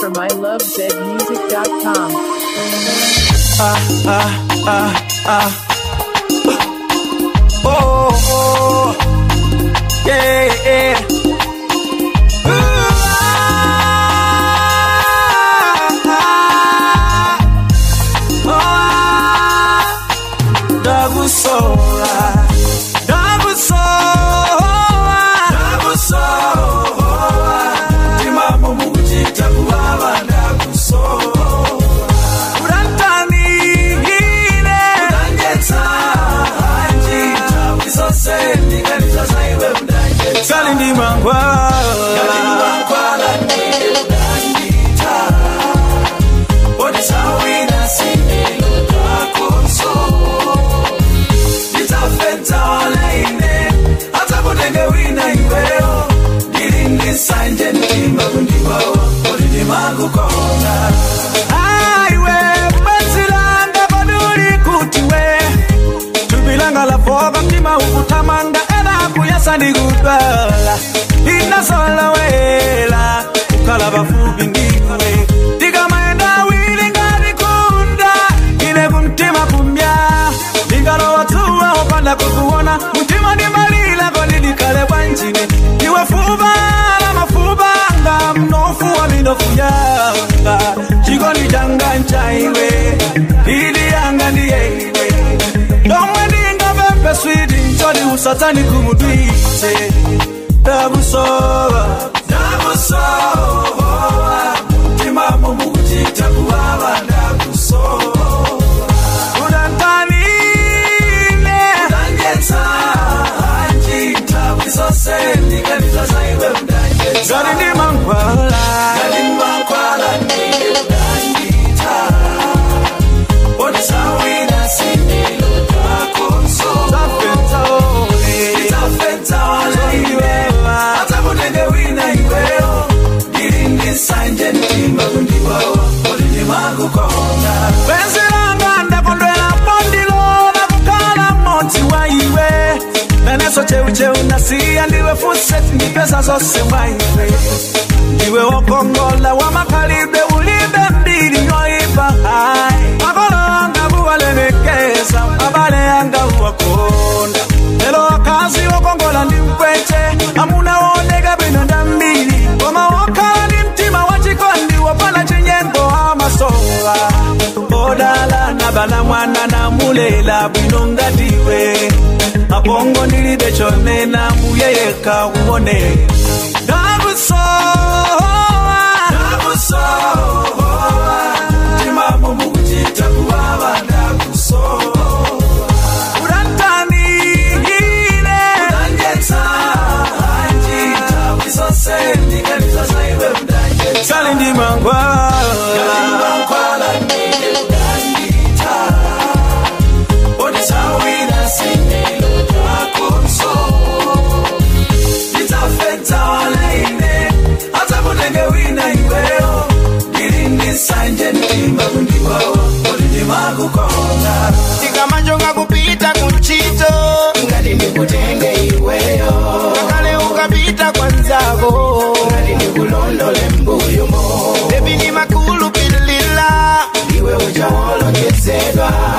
from ilovezmusic.com. ah, ah, ah, ah. Oh, oh, yeah, yeah. Ooh, ah, ah, ndakusowa ndakusowa ndakusowa timamo mukuchita kuvava ndakusowa urantanihile urangetsa hanji tawi zose ndinganizasaiwe udangetsa kali ndi mangwala ndiye udandita odisawina similo takonso nditafedza walaine hata kutenge wina iweyo ndilindisanje mtima kundiwawa kuti ndimakukona aiwe batsilanga paduli kuti we tubilanga lafoka mtima ukutamanga ela kuyasa ndikudwala inasolowela kukhala pafupi ndiwe ndikamaenda wili ngatikunda ine kumtima kumya ndingalowa dzuwa opanda kukuona mtima ndimalila kodi ndikhale bwanjine iwe fupa la mafupa nga mnofu wa minofu yanga chikondi changa nchaiwe ili yanga ndiye iwe domwe ndingapempe switi nchoti usatsani kumudwitse ndakusowa ndakusowa mtimamo mukuchita kuwawa ndakusowa udantanile udangetsa hanji ntawi zose ndinganizasaiwe udangetsa gali ndi mangwala gali mangwala ndiye udandita odisawina similo takonso tafenza ole itafenza olaiwe hata kutenge wina iweyo ndilindisanje mtima kundiwawa kodi ndimakukona penzi langa ndakondwera pondilola kukhala mmodzi wa iwe naneso cheucheu nasiya ndiwe fuseti ndipesa zose mwa iwe ndiwe wokongola wa makhalidwe ulibe mbiri yoipa hai makolo anga kuwalemekeza abale anga uwakonda lelo wakazi wokongola ndi mpweche amuna wooneka bwino ndambiri koma wokhala ndi mtima wachikondi wopanda chinyengo amasowa odala nabala mwana namulela bwino ngatiwe apongo ndilibe chonena mbuye yekha uone ndakusowa ndakusowa timamo mukuchita kuwawa ndakusowa urantanihile udangetsa hanji tawi zose ndinganizasaiwe udangetsa kali ndi mangwala ndiye udandita odisawina similo takonso nditafedza walaine hata kutenge wina iweyo ndilindisanje mtima kundiwawa kodi ndimakukona tikamanjonga kupita kunchito ngati ndikutenge iweyo kakale ukapita kwanzako ngati ndikulondole mbuyomo bebi ni makulu pilila iwe uchawolongetsedwa